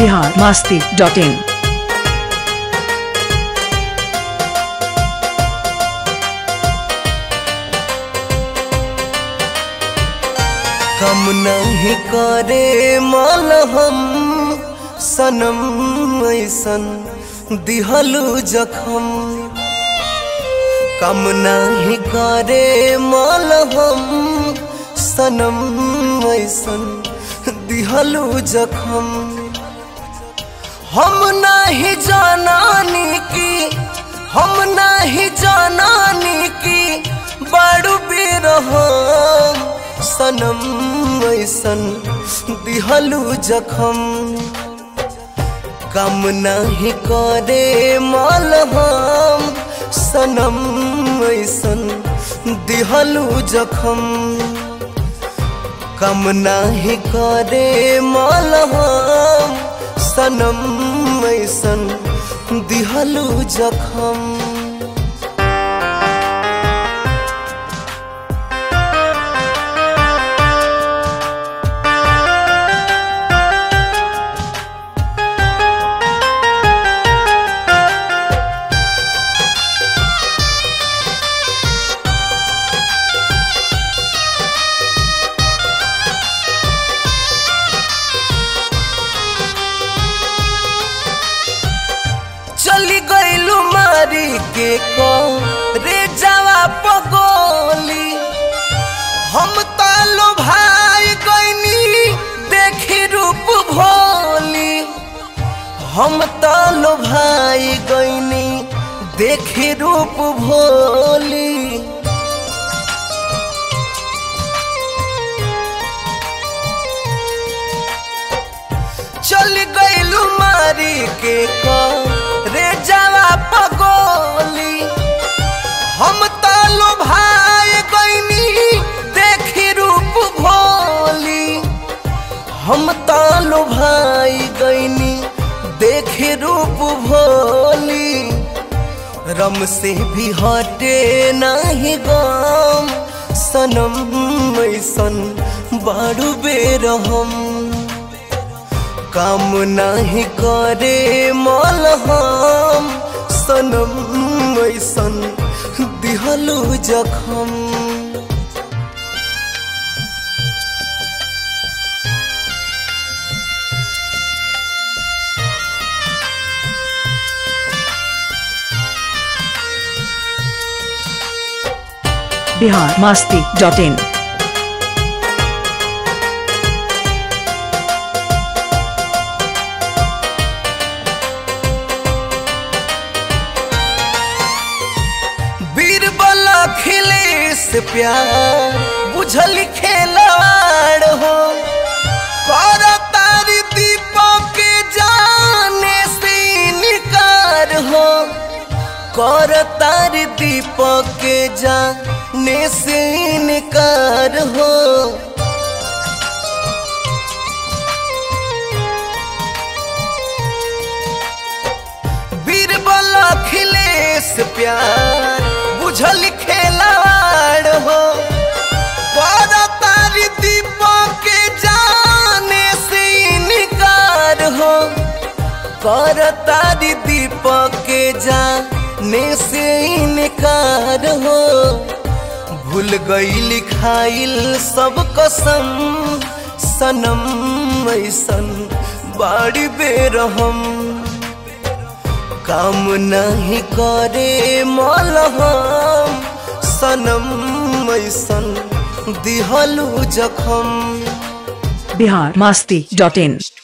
Bihar Masti dot in कम नहीं करे माल हम सनम ऐसन दिहलू जखम कम नहीं करे माल हम सनम ऐसन दिहलू जखम हम नहीं जानानी की हम नहीं जानानी की बड़ू बेरहम सनम ऐसन दिहलू जखम कम नहीं करे माल हम सनम ऐसन दिहलू जखम कम नहीं करे माल हम सनम ऐसन दिहलू जखम चली गईलू मारी के को रे जावा पगोली हम तालो भाई गईनी देखी रूप भोली हम तालो भाई गईनी देखी रूप भोली चल गईलू मारी के को रे जावा पगोली हम तालो भाई गईनी देखी रूप भोली हम तालो भाई गईनी देखी रूप भोली रम से भी हटे नहीं गम सनम ऐसन बारू बेरहम काम नहीं करे माल हम सनम ऐसन दिहलू जखम बिहार मास्ती डॉट इन बीरबल खिले से प्यार बुझल खेलवाड़ हो कर तारी दीपक के जाने से निकार हो कर तारी दीपक के जाने से निकार हो बीरबल अखिलेश प्यार बुझल खेलवाड़ हो पर तारी दीपक के जाने से इनकार हो कर तारी दीपक के जाने से इनकार हो भूल गई लिखाइल सब कसम सनम ऐसन बाड़ी बेरहम काम नहीं करे माल हम सनम ऐसन दिहलू जखम बिहार मास्ती डॉट इन